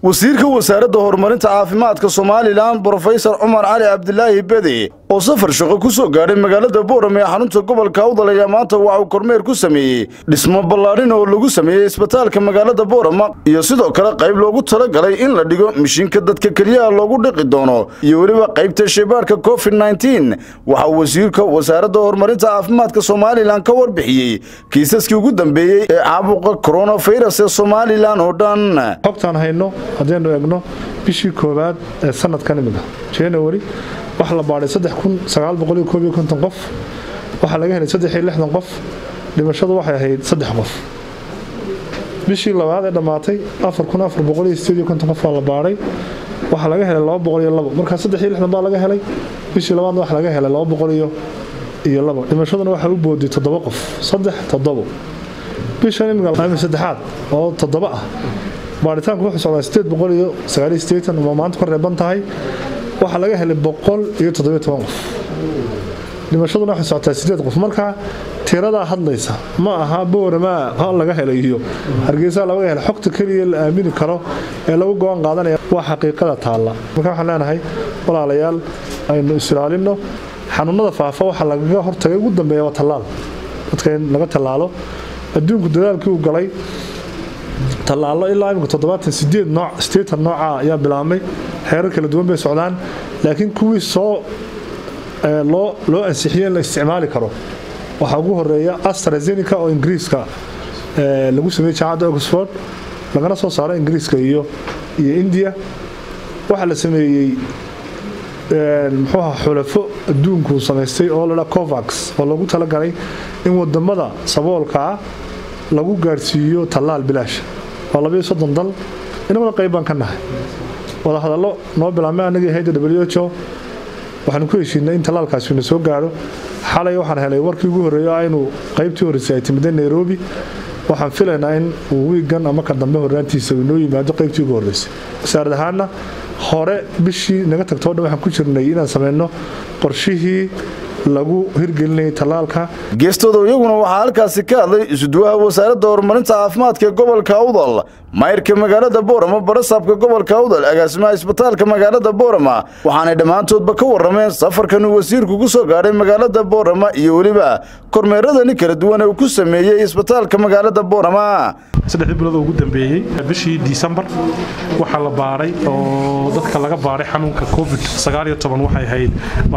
wasiirka wasaaradda horumarinta caafimaadka somalilan brofesor cumar cali cabdilaahi bede oo safar shaqo ku soo gaadhay magaalada boorame ee xarunta gobolka awdal ayaa maanta waxa uu kormeer ku sameeyey dhismo ballaadhin oo lagu sameeyey isbitaalka magaalada boorama iyo sidoo kale qayb loogu talagalay in la dhigo mishiinka dadka keliyaha loogu dhiqi doono iyo weliba qaybta shaybaadhka covid nneteen waxaa wasiirka wasaaradda horumarinta caafimaadka somalilan ka warbixiyey kiisaskii ugu dambeeyey ee caabuqa koronafirus ee somalilan oo dhan xogtaan hayno haddaynu eegno bishii koowaad ee sanadkan imida january waxaa la baadhay qof waxaa laga helay qof dhimashadu waxay ahayd saddex qof bishii labaad ee dhammaatay qof baa la baadhay waxaa laga helay markaa baa laga helay bishii labaadna waxa laga helay dhimashaduna waxaa u booday toddoba qof saddex toddobo bishan imiga saddexaad oo toddoba ah baaritaanku wuxuu socdaa sideed boqol iyo sagaal iyo sideetan oo maanta ka reeban tahay waxaa laga helay boqol iyo toddobiyo toban qof dhimashaduna waxay socotaa sideed qof marka tiradaa hadlaysa ma aha boorama ha laga helay iyo hargeysa laga helay xogta keliya la aamini karo ee lagu go-aan qaadanaya waa xaqiiqada taalla marka waxaan leenahay walaalayaal aynu is-ilaalinno xanuunada faafa waxaa lagaga hortagay ugu dambeeya waa tallaal dadka in laga tallaalo adduunku dadaalkii uu galay tallaalo ilaa imika toddobaatan sideed nooc sideetan nooca ayaa bilaabmay xeerar kala duwan bay socdaan laakiin kuwii soo loo ansixiyey in la isticmaali karo waxaa ugu horeeya astrazenica oo ingiriiska lagu sameeyey jaamacadda oxford lagana soo saaro ingiriiska iyo iyo india waxaa la sameeyey muxuuha xulafo adduunku samaystay oo ladhaa covax oo lagu talagalay in wadamada saboolka ah lagu gaadhsiiyo tallaal bilaasha waa labayo soddon dal inaguna qayb baan ka nahay wadahadallo noo bilaabmay anagii hayda w h o waxaanu ku heshiinay in tallaalkaasina soo gaadho xalay waxaan helay warkii ugu horreeyo aynu qaybtii horreysay ay timideen nairobi waxaan filaynaa in uu wiigan ama ka dambe horraantiisa uu inoo yimaado qaybtii ugu horreysay wasaarad ahaanna hore bishii naga tagtoo dhan waxaan ku jirnay inaan samayno qorshihii lagu hirgelinayay tallaalka geestooda iyaguna waxaa halkaasi ka hadlay isuduwaha wasaaradda horumarinta caafimaadka ee gobolka awdal mayrka magaalada boorama barasaabka gobolka awdal agaasimaha isbitaalka magaalada boorama waxaanay dhammaantoodba ka warrameen safarkan uu wasiirku ku soo gaadhay magaalada boorama iyo weliba kormeeradani kala duwan uu ku sameeyey isbitaalka magaalada boorama saddexdii bilood ugu dambeeyey bishii disembar waxaa la baaray oo dadka laga baaray xanuunka covid waxay ahayd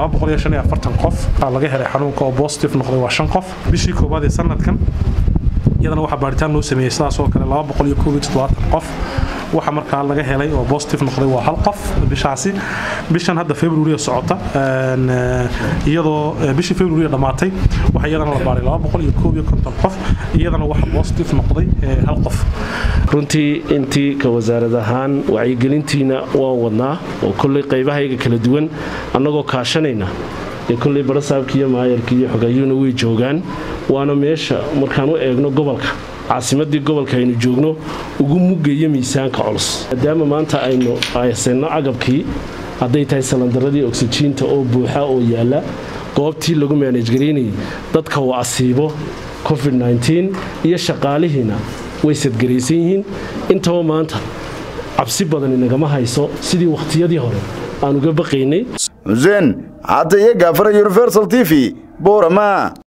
qof laga helay xanuunka oo bositive noqday waa shan qof bishii koowaad ee sanadkan iyadana waxaa baaritaan loo sameeyey sidaas oo kale qof waxa markaa laga helay oo bositive noqday waa hal qof bishaasi bishan hadda february socota iyadoo bishii february dhammaatay waxa iyadana la baaray qof iyadana waxa bositive noqday hal qof runtii intii ka wasaarad ahaan wacyigelintiina waan wadnaa oo kolley qaybahayga kala duwan annagoo kaashanayna ee kolley barasaabka iyo maayarka iyo xogayuuna way joogaan waana meesha markaan u eegno gobolka caasimadii gobolka aynu joogno ugu mugaya miisaanka culus maadaama maanta aynu haysanno cagabkii hadday tahay salandaradii oksijiinta oo buuxa oo yaalla goobtii lagu maanajgaraynayay dadka uu asiibo covid iyo shaqaalihiina way sadgaraysan yihiin intaba maanta cabsi badan inagama hayso sidii wakhtiyadii hore aan uga baqaynay xuseen cadde iyo gaafara universal t v boorama